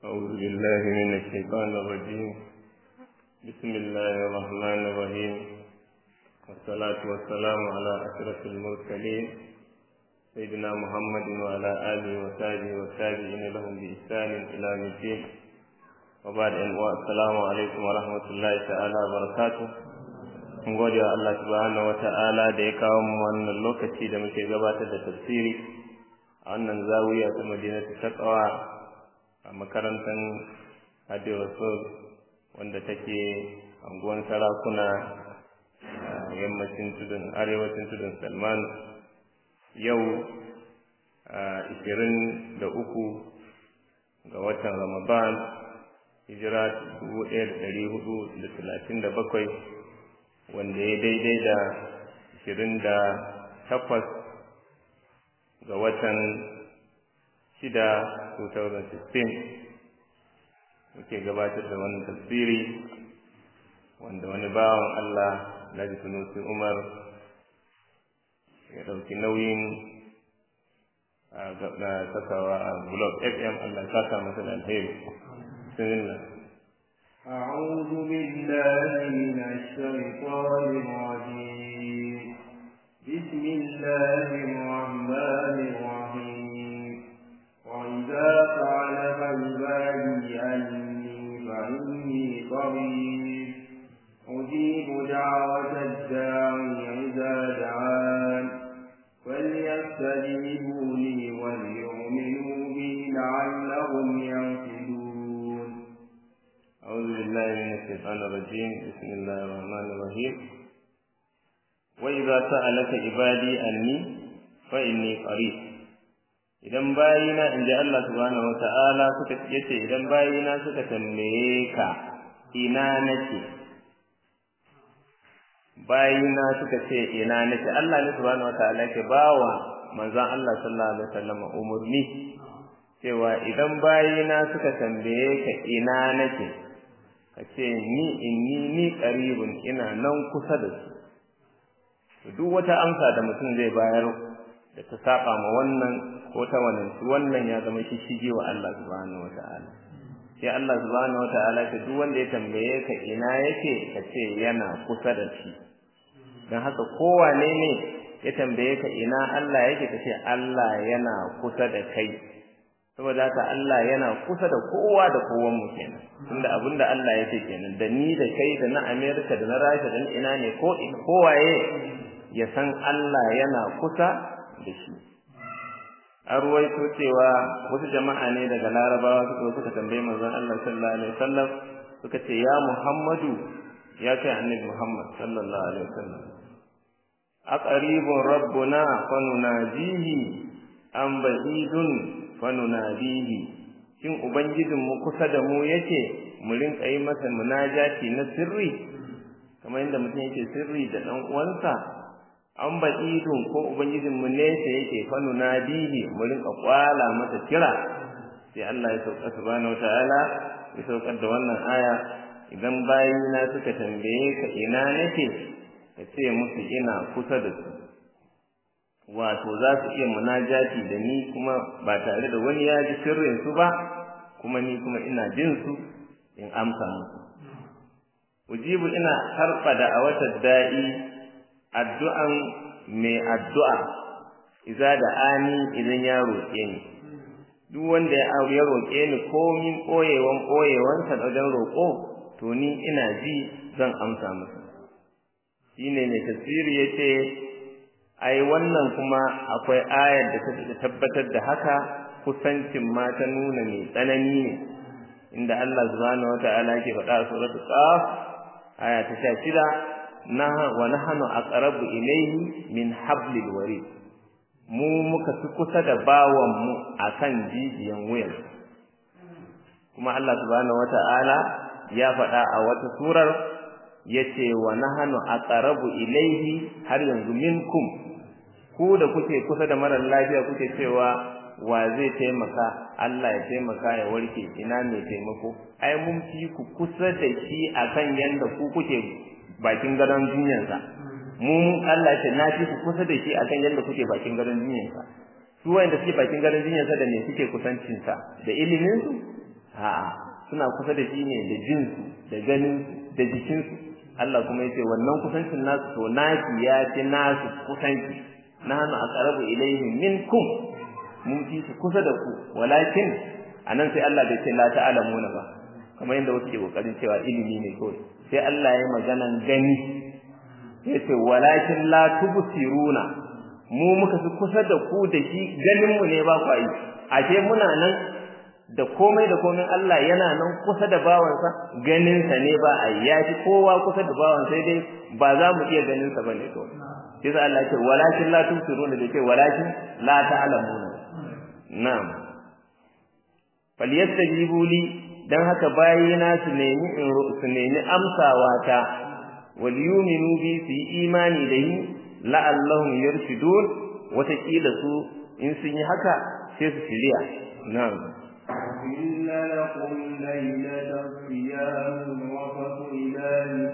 أعوذ بالله من الشيطان الرجيم بسم الله الرحمن الرحيم والصلاة والسلام على أشرف المرسلين سيدنا محمد وعلى آله وصحبه والتابعين لهم بإحسان إلى يوم الدين وبعد أن السلام عليكم ورحمة الله تعالى وبركاته mun gode wa Allah subhanahu wa ta'ala da ya kawo mu wannan lokaci da muke gabatar da tafsiri a wannan zawiya ta Madinatu Taqwa a makarantar Hadi Rasul wanda take anguwan sarakuna a yammacin tudun arewacin tudun Salman yau ishirin da uku ga watan Ramadan hijira dubu ɗaya da ɗari hudu da talatin da bakwai wanda ya daidai da ashirin da takwas ga watan shida 2016 muke gabatar da wannan tafsiri wanda wani bawan Allah Alhaji Sunusi Umar ya ɗauki nauyin na sakawa a Blog FM Allah saka masa da alheri. Bismillah. أعوذ بالله من الشيطان الرجيم بسم الله الرحمن الرحيم وإذا سألك عبادي أني فإني قريب أجيب دعوة الداعي إذا دعان فليستجيبوا لي وليؤمنوا بي لعلهم يرشدون أعوذ بالله من الشيطان الرجيم بسم الله الرحمن الرحيم وإذا سألك عبادي أني فإني قريب idan bayina in ji Allah subhanahu wa ta'ala suka yace idan bayina suka tambaye ka ina nake bayina suka ce ina nake Allah ne subhanahu wa ta'ala ke bawa manzon Allah sallallahu alaihi wasallam umurni cewa idan bayina suka tambaye ka ina nake ka ce ni inni ni qaribun ina nan kusa da su duk wata amsa da mutum zai bayar da ta saba ma wannan ko ta wannan wannan ya zama shi shige wa Allah subhanahu wataala sai Allah subhanahu wataala ce duk wanda ya tambaye ka ina yake ka ce yana kusa da shi dan haka kowane ne ya tambaye ka ina Allah yake ka ce Allah yana kusa da kai saboda haka Allah yana kusa da kowa da kowan mu kenan tunda abinda Allah yake kenan da ni da kai da na America da na Rasha da ina ne ko kowaye ya san Allah yana kusa da shi an ruwaito cewa wasu jama'a ne daga larabawa suka suka tambayi manzon Allah sallallahu alaihi wasallam suka ce ya Muhammadu ya ce annabi Muhammad sallallahu alaihi wasallam aqribun rabbuna fa nunajihi am ba'idun fa nunadihi shin ubangijin mu kusa da mu yake mu rinka yi masa munajati na sirri kamar yadda mutum yake sirri da dan uwansa an ba'idun ko ubangijin mu nesa yake fanu nadihi mu rinka kwala masa kira sai Allah ya sauka subhanahu wataala ya saukar da wannan aya idan bayina suka tambaye ka ina nake ka ce musu ina kusa da su wato za su iya munajati da ni kuma ba tare da wani ya ji sirrin su ba kuma ni kuma ina jin su in amsa musu ujibu ina harfa da a wata da'i addu'an mai addu'a iza da ani idan ya roƙe ni duk wanda ya ya roƙe ni komin ɓoyewan ɓoyewansa da wajen roƙo to ni ina ji zan amsa masa shine mai tasiri yace ai wannan kuma akwai ayar da ta tabbatar da haka kusancin ma ta nuna mai tsanani ne inda Allah subhanahu wataala ke faɗa a suratul qaf aya ta 16 wa nahnu aqrabu ilayhi min hablil warid mu muka fi kusa da bawan mu akan jijiyan wuyan kuma Allah subhanahu wata'ala ya faɗa a wata surar yace wa nahnu aqrabu ilayhi har yanzu minkum ku da kuke kusa da marar lafiya kuke cewa wa zai taimaka Allah ya taimaka ya warke ina mai taimako ai mun fi ku kusa da shi akan yanda ku kuke bakin gadon jinyarsa mu Allah ce na fi ku kusa da shi akan yadda kuke bakin gadon jinyarsa su wanda suke bakin gadon jinyarsa da me suke kusancin sa da ilimin su a a'a suna kusa da shi ne da jinsu da ganinsu da jikinsu Allah kuma yace wannan kusancin nasu to naki ya ci nasu kusanci nahnu aqrabu ilayhi minkum mun fi su kusa da ku walakin anan sai Allah bai ce la ta'lamuna ba kamar yadda wasu ke kokarin cewa ilimi ne kawai sai Allah ya maganan gani yace walakin la tubsiruna mu muka fi kusa da ku da shi ganin mu ne ba ku yi ashe muna nan da komai da komai Allah yana nan kusa da bawansa ganinsa ne ba a ya fi kowa kusa da bawan sai dai ba za mu iya ganinsa ba ne to sai sai Allah ce walakin la tusiruna da ce walakin la ta'lamuna na'am falyastajibu li dan haka bayina su nemi in su nemi amsawa ta wal yuminu bi su yi imani da ni la'allahum yarshudun wata kila su in sun yi haka sai su shirya na'am أحل لكم ليلة الصيام الرفث إلى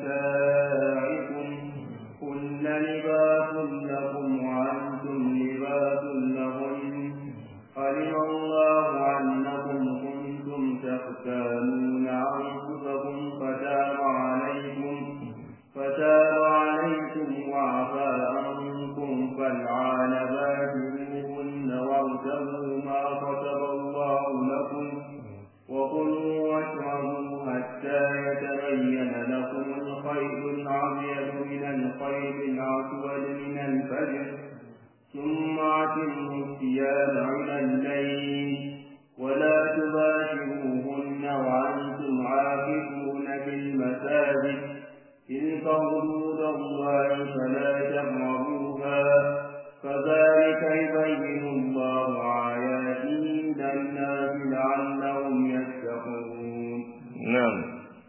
نسائكم هن لباس لكم وأنتم لباس لهن علم الله أنكم كنتم تختانون أنفسكم فتاب عليكم فتاب عليكم وعفى عنكم فالعان باشروهن وارتبوا ما كتب الله لكم وكلوا واشربوا حتى يتبين لكم الخيط الأبيض من الخيط الأسود من الفجر ثم أتموا الصيام إلى الليل ولا تباشروهن وأنتم عاكفون في المساجد تلك حدود الله فلا تقربوها كذلك يبين الله آياته للناس لعلهم يتقون na'am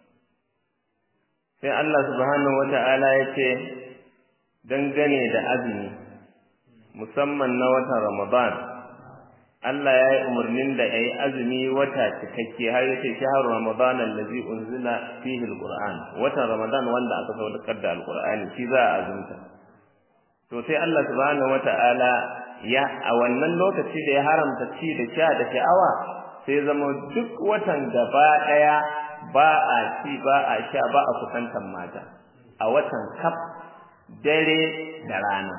sai Allah subhanahu wata'ala ya ce dangane da azumi musamman na watan Ramadan Allah ya yi umarnin da ya yi azumi wata cikakke har ya ce shahar Ramadan allazi unzila fihi alquran watan Ramadan wanda aka saukar da alqur'ani shi za a azumta to sai Allah subhanahu wata'ala ya a wannan lokaci da ya haramta ci da sha da sha'awa sai zama duk watan gaba daya ba a ci ba a sha ba a kusantan mata a watan kaf dare da rana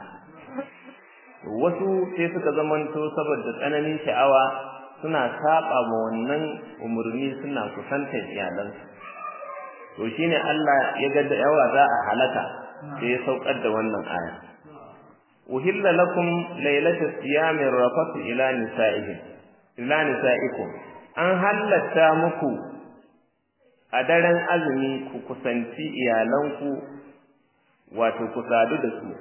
wasu sai suka zamanto saboda tsananin sha'awa suna saba ma wannan umurni suna kusantar iyalansu to shine Allah ya ga da yawa za a halaka sai ya saukar da wannan aya uhilla lakum laylata siyami rafatu ila nisa'ihim ila nisa'ikum an halatta muku a daren azumi ku kusanci iyalanku wato ku sadu da su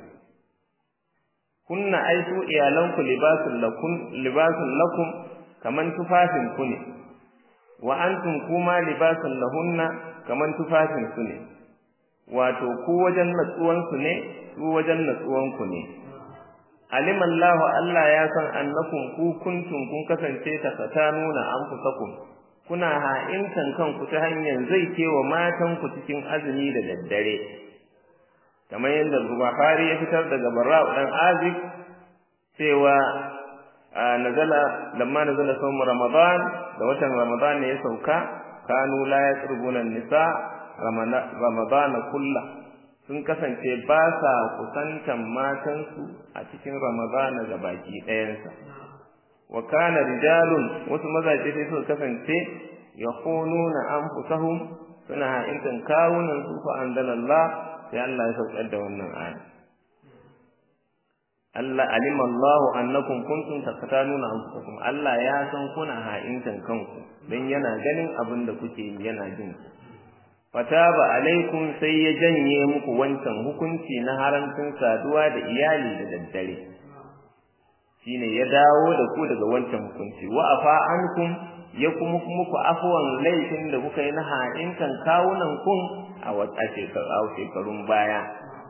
kunna ai su iyalanku libasul lakum libasul lakum kaman tufafin ku ne wa antum kuma libasul lahunna kaman tufafin su ne wato ku wajen natsuwan su ne su wajen natsuwan ku ne alim Allah Allah ya san annakum ku kuntum kun kasance ta fatanuna anfusakum kuna ha'intan kanku ta hanyar zai kewa matan ku cikin azumi da daddare kamar yadda Bukhari ya fitar daga Barra dan Azib cewa nazala lamma nazala sawm Ramadan da watan Ramadan ne ya sauka kanu la yaqrubuna nisa Ramadan kullu sun kasance ba sa kusantan matansu a cikin Ramadan ga baki ɗayansa wa kana rijalun wasu mazaje sai suka kasance yakhununa anfusahum suna ha'intan kawunan su fa anzalallah sai Allah ya saukar da wannan aya Allah alima Allah annakum kuntum taqtanuna anfusakum Allah ya san kuna ha'intan kanku dan yana ganin abin da kuke yi yana jin fataba alaikum sai ya janye muku wancan hukunci na haramcin saduwa da iyali da daddare shine ya dawo da ku daga wancan hukunci wa afa ankum ya kuma muku afwan laifin da kuka yi na ha'intan kawunan kun a wata shekarun baya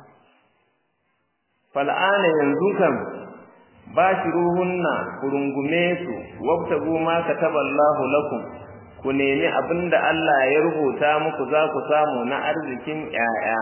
fal'ana yanzu kam ba shi ruhunna ku rungume su wabtagu ma kataballahu lakum ku nemi abinda Allah ya rubuta muku za ku samu na arzikin 'ya'ya.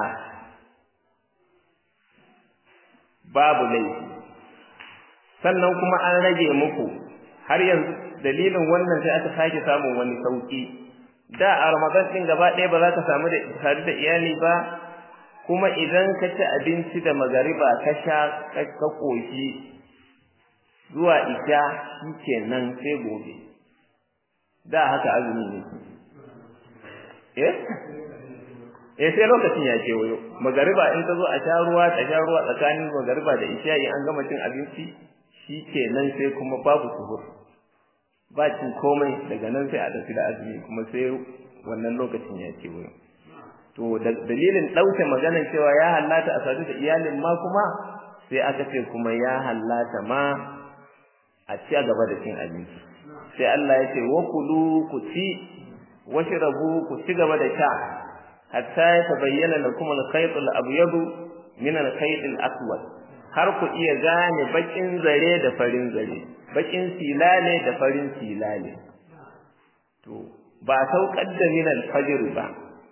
babu laifi sannan kuma an rage muku har yanzu dalilin wannan sai aka sake samun wani sauki da a ramadan din gaba ɗaya ba za ka samu da tare da iyali ba kuma idan ka ci abinci da magariba ka sha ka koshi zuwa isha shikenan sai gobe da haka azumi ne eh eh sai lokacin ya ce wayo magariba in ta zo a sha ruwa ta sha ruwa tsakanin magariba da isha in an gama cin abinci shikenan sai kuma babu suhur ba cin komai daga nan sai a tafi da azumi kuma sai wannan lokacin ya ce wayo to dalilin ɗauke maganar cewa ya hallata a sadu da iyalin ma kuma sai aka ce kuma ya hallata ma a ci gaba da cin abinci sai Allah ya ce wa kulu ku ci washrabu ku ci gaba da sha hatta ya tabayyana lakum al-khayt al-abyad min al-khayt al-aswad har ku iya gane bakin zare da farin zare bakin silale da farin silale to ba saukar da min al-fajr ba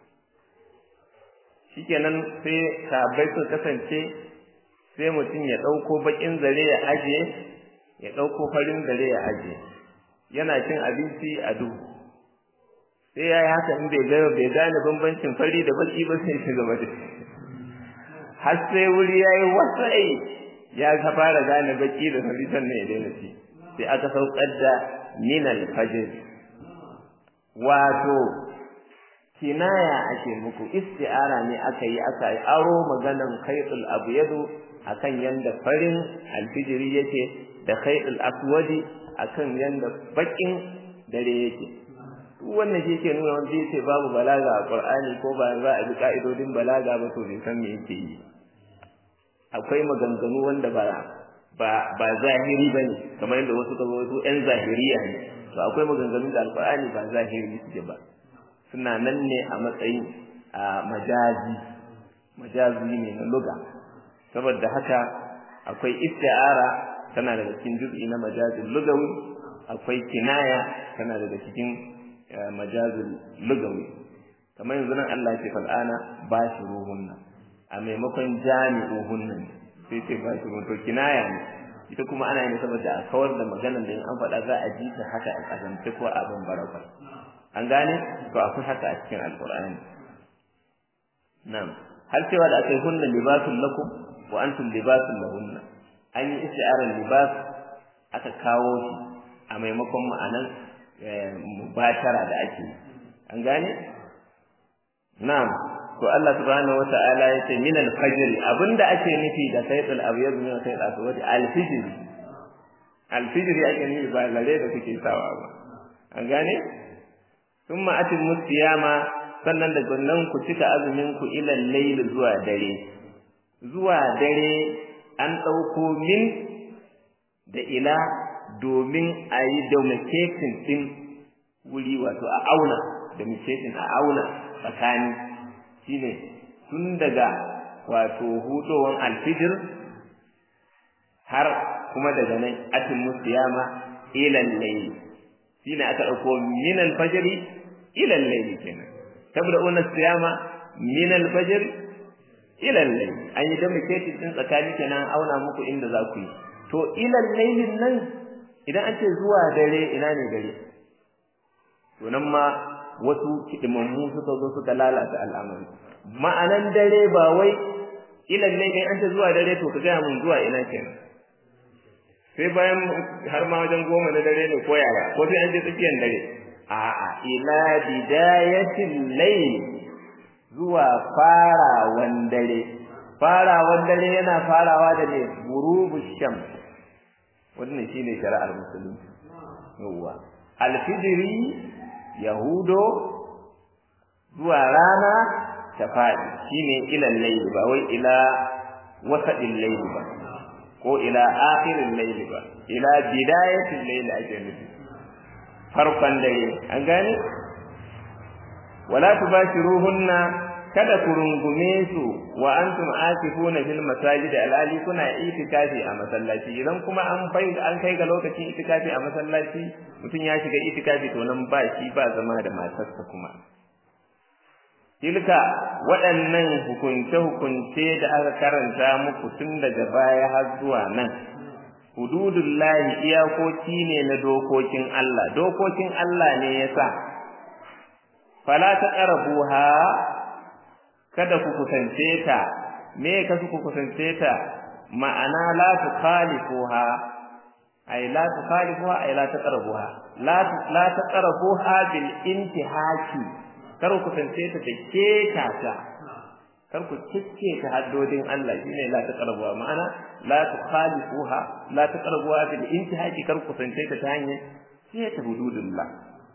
shikenan sai sabai su kasance sai mutum ya dauko bakin zare ya aje ya dauko farin zare ya aje yana cin abinci a duhu sai yayi haka in bai ga bai gane bambancin fari da baki ba sai shi gaba da har sai wuri yayi wasai ya ka fara gane baki da fari sannan ya daina ci sai aka saukar da min al-fajr wato kinaya ake muku isti'ara ne aka yi aka yi aro maganan khaytul abyadu akan yanda farin alfijiri yake da khaytul aswadi akan yanda bakin dare yake duk wannan shi ke nuna wanda yace babu balaga a Qur'ani ko ba za a bi ka'idodin balaga ba to bai san me yake yi akwai maganganu wanda ba ba ba zahiri bane kamar yadda wasu kaga wasu ƴan zahiriya ne to akwai maganganun da Al-Qur'ani ba zahiri suke ba suna nan ne a matsayin a majazi majazi ne na luga saboda haka akwai isti'ara tana daga cikin juz'i na majazin lugawi akwai kinaya tana daga cikin majazin lugawi kamar yanzu nan Allah ya ce fal'ana bashiruhunna a maimakon jami'uhunna sai ce bashiruhunna to kinaya ne ita kuma ana yin saboda a kawar da maganar da in an faɗa za a ji ta haka a kazance ko a ban baraka an gane to akwai haka a cikin alqur'ani na'am har cewa da akai hunna libasul lakum wa antum libasul lahunna an yi isti'arar libas aka kawo shi a maimakon ma'anan mubashara da ake an gane na'am to Allah subhanahu wata'ala ya ce min al-fajr abinda ake nufi da saytul abyad min saytul aswad al-fajr al-fajr ake nufi ba lare da kuke sawa ba an gane thumma atimmu siyama sannan da nan ku cika azumin ku ila layl zuwa dare zuwa dare an ɗauko min da ila domin a yi domesticating ɗin wuri wato a auna domesticating a auna tsakani shine tun daga wato hudowar alfijir har kuma daga nan atin musiyama ilan layli shine aka ɗauko min alfajiri ilan layli kenan tabda'una siyama min alfajiri ilal layl an yi domesticated din tsakani kenan auna muku inda za ku yi to ilal laylin nan idan an ce zuwa dare ina ne dare to nan ma wasu kidimammu suka zo suka lalata al'amari ma'anan dare ba wai ilal layl an ce zuwa dare to ka ga mun zuwa ina kenan sai bayan har ma wajen goma na dare ne ko yaya ko sai an je tsakiyar dare a'a ila bidayatil layl zuwa farawan dare farawan dare yana farawa da ne gurubu sham wannan shine shari'ar musulunci yawa alfijiri yahudo zuwa rana ta fadi shine ilal layl ba wai ila wasadil layl ba ko ila akhiril layl ba ila bidayatil layl ake nufi farkon dare an gane wala tubashiruhunna kada ku rungume su wa antum akifuna fil masajid alali kuna itikafi a masallaci idan kuma an bai an kai ga lokacin itikafi a masallaci mutum ya shiga itikafi to nan ba shi ba zama da matarsa kuma tilka waɗannan hukunce hukunce da aka karanta muku tun daga baya har zuwa nan hududullahi iyakoki ne na dokokin Allah dokokin Allah ne yasa fala taqrabuha kada ku kusance ta me ka ku kusance ta ma'ana la tukhalifuha ay la tukhalifuha ay la taqrabuha la la taqrabuha bil intihaki kar ku kusance ta da keta ta kar ku cike ta haddodin Allah shine la taqrabuha ma'ana la tukhalifuha la taqrabuha bil intihaki kar ku kusance ta ta hanyar keta hududullah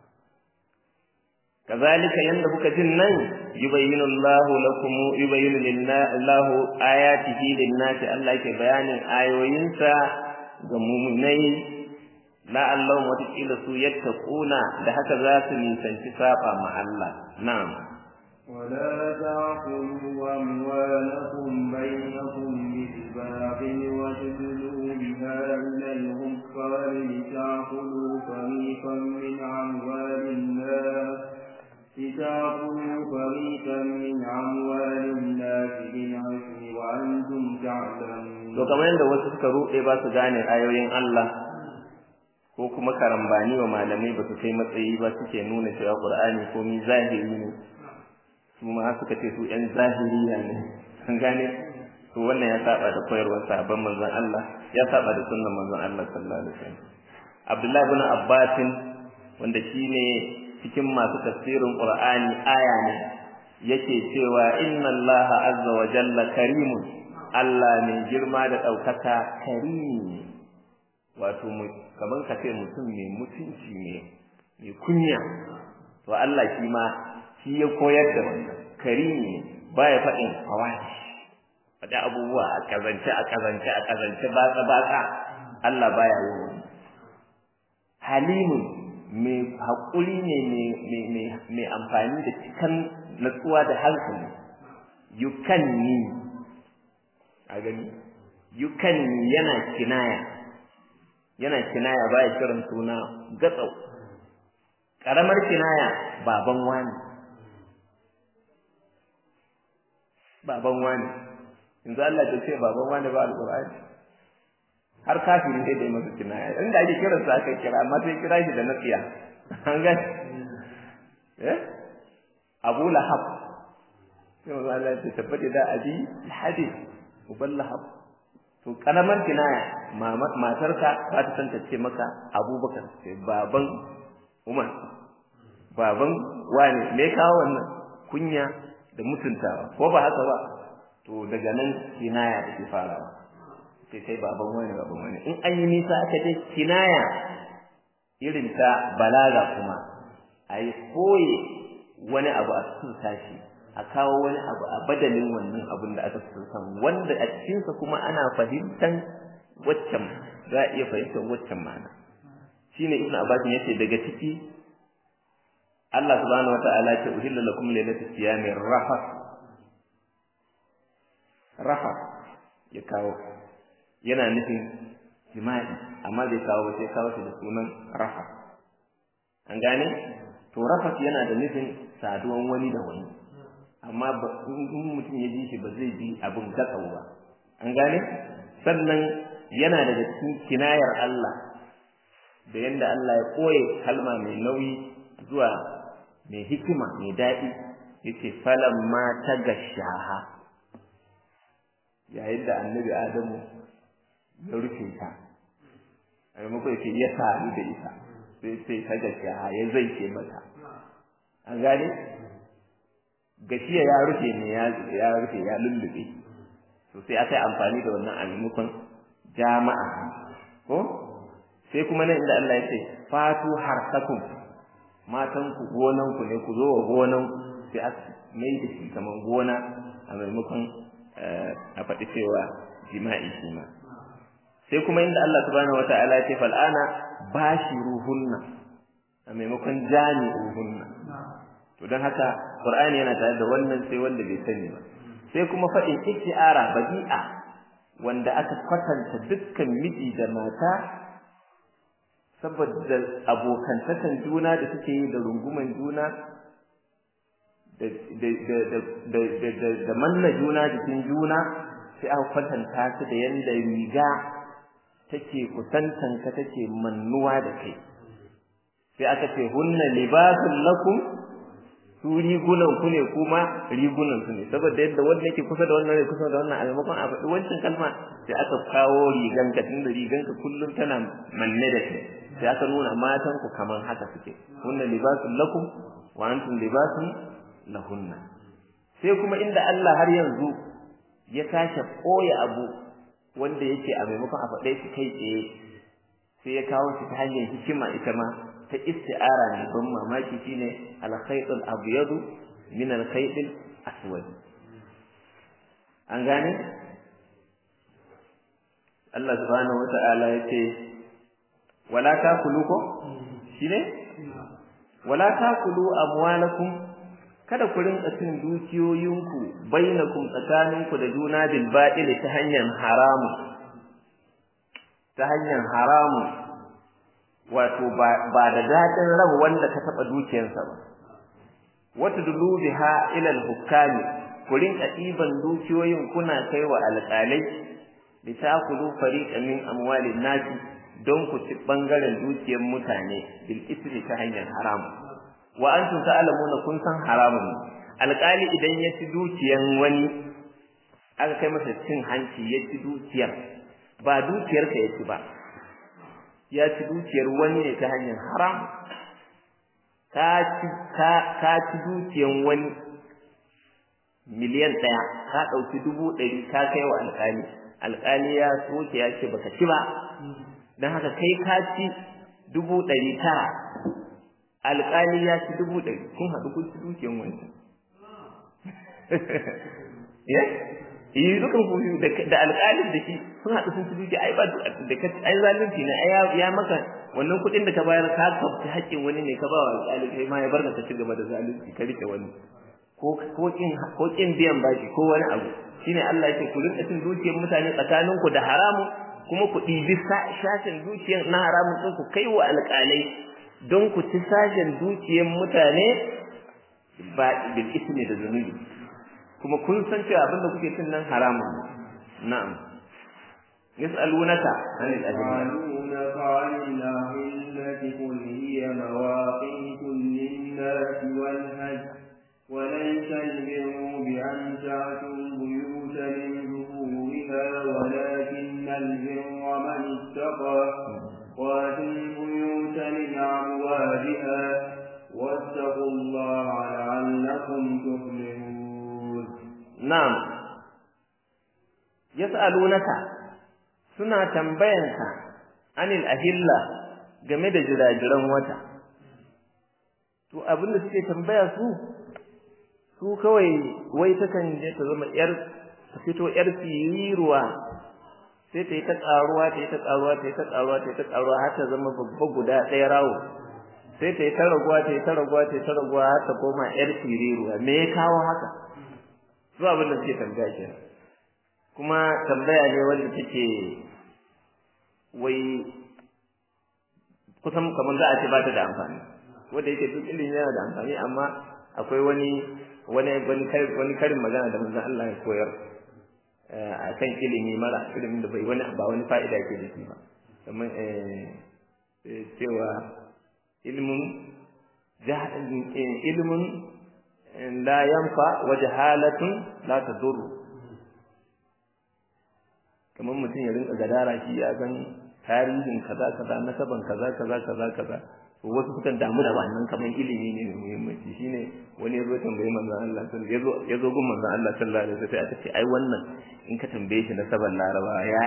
kazalika yanda kuka jin nan yubayyinu Allahu lakum yubayyinu lillahu ayatihi lin-nasi Allah yake bayanin ayoyinsa ga mu'minai la'allahum watakila su yattaquna da haka za su nisanci saba ma Allah na'am ولا تأكلوا أموالكم بينكم بالباطل وتدلوا بها إلى الكفار لتأكلوا فريقا من أموال الناس لتأكلوا فريقا من أموال الناس بالعسر وأنتم تعلمون. to kamar yadda wasu suka ruɗe ba su gane ayoyin Allah ko kuma karambani wa malamai ba su kai matsayi ba suke nuna cewa Qur'ani ko mi zahiri ne su ma suka ce su ƴan zahiriya ne an gane to wannan ya saba da koyarwar sahabban manzon Allah ya saba da sunnan manzon Allah sallallahu alaihi wasallam Abdullah ibn Abbas wanda shine cikin masu tafsirin Qur'ani aya ne yake cewa inna Allah azza wa jalla karimun Allah mai girma da ɗaukaka karimi wato kamar ka ce mutum mai mutunci ne mai kunya to Allah shi ma shi ya koyar da wannan karimi baya faɗin hawashi faɗi abubuwa a kazance a kazance a kazance batsa batsa Allah baya yin wani halimun mai haƙuri ne mai amfani da cikan natsuwa da hankali yukanni a gani yukanni yana kinaya yana kinaya baya kiran suna gatsau ƙaramar kinaya baban wani baban wani yanzu Allah ta ce baban wani ba alƙur'ani har kafiri sai da yi masa kinaya inda ake kiran sa aka kira amma sai kira shi da nasiya an ga eh Abu Lahab sai manzo Allah ya tabbata da abi hadi uban Lahab to karamar kinaya matarka ba ta san ta ce maka Abubakar sai baban Umar baban wani me kawo wannan kunya da mutuntawa ko ba haka ba to daga nan kinaya take farawa sai kai baban wani baban wani in an yi nisa aka je kinaya irin ta balaga kuma a yi koye wani abu a cikin tashi a kawo wani abu a badalin wannan abun da aka san wanda a cikinsa kuma ana fahimtan waccan za a iya fahimtar waccan ma'ana shine ibnu abbas yace daga ciki Allah subhanahu wata'ala ce uhilla lakum lailatul siyami rafas rafas ya kawo yana nufin jima'i amma bai kawo ba sai kawo shi da sunan rafas an gane to rafas yana da nufin saduwan wani da wani amma in mutum ya ji shi ba zai ji abin gatsau ba an gane sannan yana daga cikin kinayar Allah da yanda Allah ya koye kalma mai nauyi zuwa mai hikima mai daɗi yace falan ma ta gashaha yayin da annabi Adamu ya rufe ta a maimakon yake ya sadu da ita sai sai ta gashaha ya zai ce mata an gane gashiya ya rufe ne ya rufe ya lullube to sai aka yi amfani da wannan a maimakon jama'a ko sai kuma nan inda Allah ya ce fatu harsakum matan ku gonan ku ne ku zo wa gonan sai aka mai da shi kaman gona a maimakon a faɗi cewa jima'i shi ma sai kuma inda Allah subhanahu wata'ala ya ce fal'ana bashiruhunna a maimakon jami'uhunna to don haka Qur'ani yana tare da wannan sai wanda bai sani ba sai kuma faɗin isti'ara badi'a wanda aka kwatanta dukkan miji da mata saboda abokantakan juna da suke yi da runguman juna da manna juna jikin juna sai aka kwatanta su da yanda riga take kusantan ka take mannuwa da kai sai aka ce hunna libasul lakum su rigunan ku ne kuma rigunan su ne saboda yadda wanda yake kusa da wannan ne kusa da wannan a maimakon a faɗi wancan kalma sai aka kawo riganka tunda riganka kullum tana manne da kai sai aka nuna matan ku kaman haka suke hunna libasul lakum wa antum libasun lahunna sai kuma inda Allah har yanzu ya tashi koya abu wanda yake a maimakon a faɗe shi kai tsaye sai ya kawo shi ta hanyar hikima ita ma ta isti'ara ne don mamaki shine al-khayt al-abyad min al-khayt al-aswad an gane Allah subhanahu wata'ala yace wala takulu ko shine wala takulu amwalakum kada ku rinka cin dukiyoyinku bainakum tsakaninku da juna bil batil ta hanyar haramu ta hanyar haramu wato ba da dadin ran wanda ka taba dukiyarsa ba wata dulu biha ila al-hukami ku rinka ɗiban dukiyoyin kuna kai wa alƙalai li takulu fariqan min amwalin nasi don ku ci bangaren dukiyar mutane bil isri ta hanyar haramu wa antum ta'lamuna kun san haramun alƙali idan ya ci dukiyan wani aka kai masa cin hanci ya ci dukiyar ba dukiyar ka ya ci ba ya ci dukiyar wani ne ta hanyar haram ka ci ka ka ci dukiyan wani miliyan ɗaya ka ɗauki dubu ɗari ka kai wa alƙali alƙali ya soke ya ce baka ci ba don haka kai ka ci dubu ɗari tara alƙali ya ci dubu ɗari kun haɗu kun ci dukiyan wani ya yi dukan ku da alƙalin da shi sun haɗu sun ci dukiya ai ba da ka ai zalunci ne ai ya maka wannan kuɗin da ka bayar ka kafta haƙƙin wani ne ka ba wa alƙali kai ma ya barka ka ci gaba da zalunci ka rike wani ko ko kin ko kin biyan bashi ko wani abu shine Allah yake ku rinka cin dukiyar mutane tsakaninku da haramu kuma ku ɗibi sashen dukiyar na haramun ɗin ku kai wa alƙalai don ku ci sashen dukiyar mutane ba bil ismi da zunubi kuma kun san cewa abin da kuke cin nan haramun na'am yas'alunaka anil يسألونك عن الأهلة قل هي مواقيت للناس والهج وليس البر بأن تأتوا البيوت من ظهورها ولكن البر من اتقى واتوا البيوت من أبوابها واتقوا الله لعلكم تفلحون na'am yas'alunaka suna tambayanka anil ahilla game da jirajiran wata to abin da suke tambaya su su kawai wai takan je ta zama yar ta fito yar siriruwa sai ta yi ta karuwa ta yi ta karuwa ta yi ta karuwa ta yi ta karuwa har ta zama babba guda ɗaya rawo sai ta yi ta raguwa ta yi ta raguwa ta yi ta raguwa har ta koma yar siriruwa me ya kawo haka su abin da suke tambaya kenan kuma tambaya ne wanda take wai kusan kamar za a ce ba ta da amfani wanda yake duk ilimi yana da amfani amma akwai wani wani wani wani karin magana da manzon Allah ya koyar a kan ilimi mara ilimin da bai wani ba wani fa'ida ke da shi ba kamar cewa ilimin ilimin la yanfa wa jahalatun la tadurru kamar mutum ya rinka gadara shi ya san tarihin kaza kaza nasaban kaza kaza kaza kaza to wasu sukan damu da wannan kamar ilimi ne mai muhimmanci shine wani ya zo tambayi manzon Allah sallallahu alaihi wasallam ya zo gun manzon Allah sallallahu alaihi wasallam sai aka ce ai wannan in ka tambaye shi nasaban Laraba ya